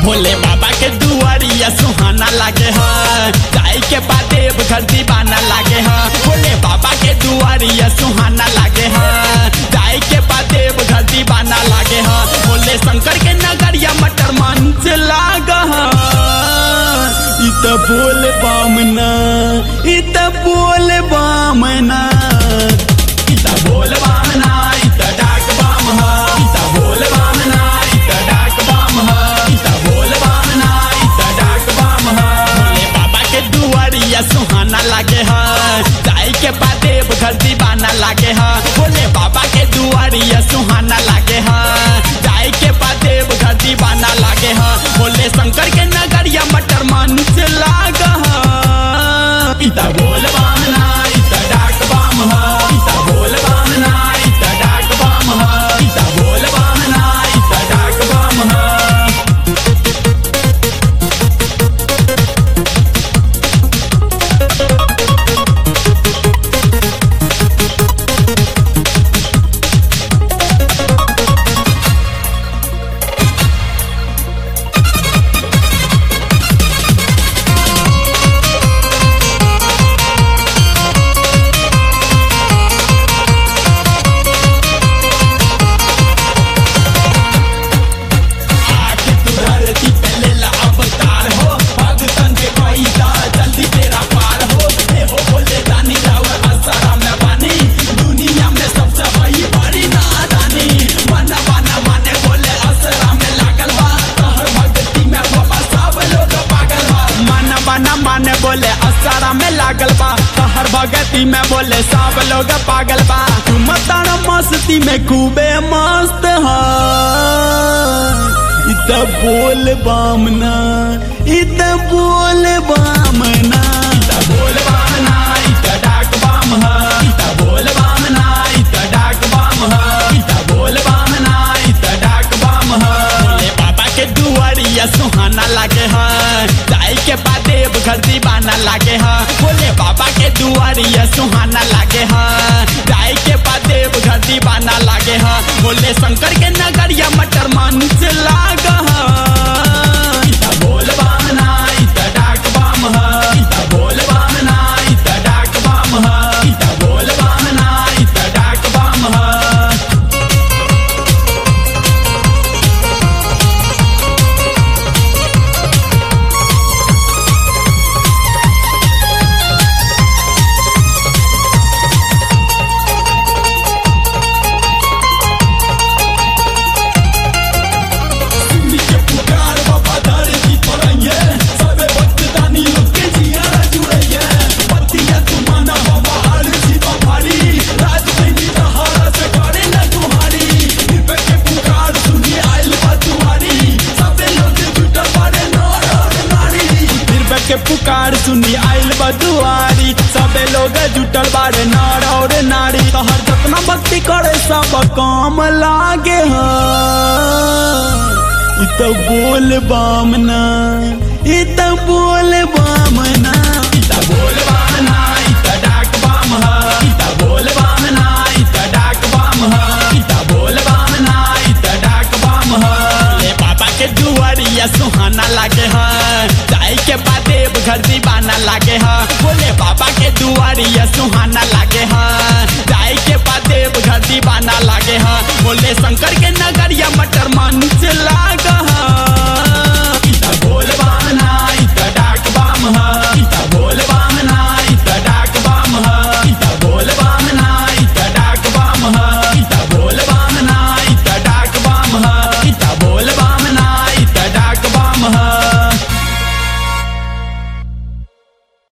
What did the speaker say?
भोले बाबा के दुआरिया सुहाना लागे है जाए के बाद देव घर दीवाना लागे है भोले बाबा के दुआरिया सुहाना लागे है जाए के बाद देव घर दीवाना लागे है भोले शंकर के नगरिया मटर मंच लाग है इ त बोल बामना इ त बोल बामना इ त बोल बामना इ त डाक बाम ह इ त बोल बामना इ त डाक बाम ह इ त बोल बामना इ त डाक बाम ह भोले बाबा के दुआरिया सुहाना लागे ह जाई के बाद देव घर दीवाना लागे ह भोले बाबा के दुआरिया सुहाना लागे ह जाई के बाद देव घर दीवाना लागे ह भोले शंकर के नगरिया मटर मंच लाग ह इ त बोल बामना इ त डाक बाम ह इ त बोल बामना इ त डाक बाम ह इ त बोल बामना इ त डाक बाम ह आके तू धरती पे ले ला अवतार हो भगतन के पैदा जल्दी तेरा पार हो हे हो बोले दानी रावर असरा में बानी दुनिया में सबसे बड़ी बड़ी नादानी मना बना माने बोले असरा में लागल बा तहर भक्ति में बाबा सब लोग पागल बा मना बना माने बोले असरा में लागल बा तहर भक्ति में बोले सब लोग पागल बा तू मतान मस्ती में खूबे मस्त है इत बोल बामना इत बोल बामना इत बोल बामना इत डाक बाम ह इत बोल बामना इत डाक बाम ह इत बोल बामना इत डाक बाम ह भोले बाबा के दुआरिया सुहाना लागे ह जाई के बाद देव घर दीवाना लागे ह भोले बाबा के दुआरिया सुहाना लागे ह जाई के बाद देव घर दीवाना लागे ह भोले शंकर के नगरिया मटर मंच लाग ह इ त बोल बामना इ त डाक बाम ह इ त बोल बामना इ त डाक बाम ह इ त बोल बामना इ त डाक बाम ह सुनी के पुकार बाबा धरती पर आइए सबे वक्त दानी लोग के जियारा जुड़ैए पतिया तू माना बाबा हर जीवा भारी राज नहीं रहा से करे न तुम्हारी दिव्य के पुकार सुनी आइल बा तुम्हारी सबे लोग जुटल बारे नर और नारी दिव्य के पुकार सुनी आइल बा दुआरी सबे लोग जुटल बारे नर और नारी तोहर जतना भक्ति करे सब काम लागे हा इत बोल बामना इत बोल बामना इत बोल बामना इत डाक बाम ह इत बोल बामना इत डाक बाम ह इत बोल बामना इत डाक बाम ह भोले बाबा के दुआरिया सुहाना लागे ह जाई के बाद देव घर दीवाना लागे ह भोले बाबा के दुआरिया सुहाना लागे ह जाई के बाद देव घर दीवाना लागे ह भोले शंकर के नगरिया मटर मंच लाग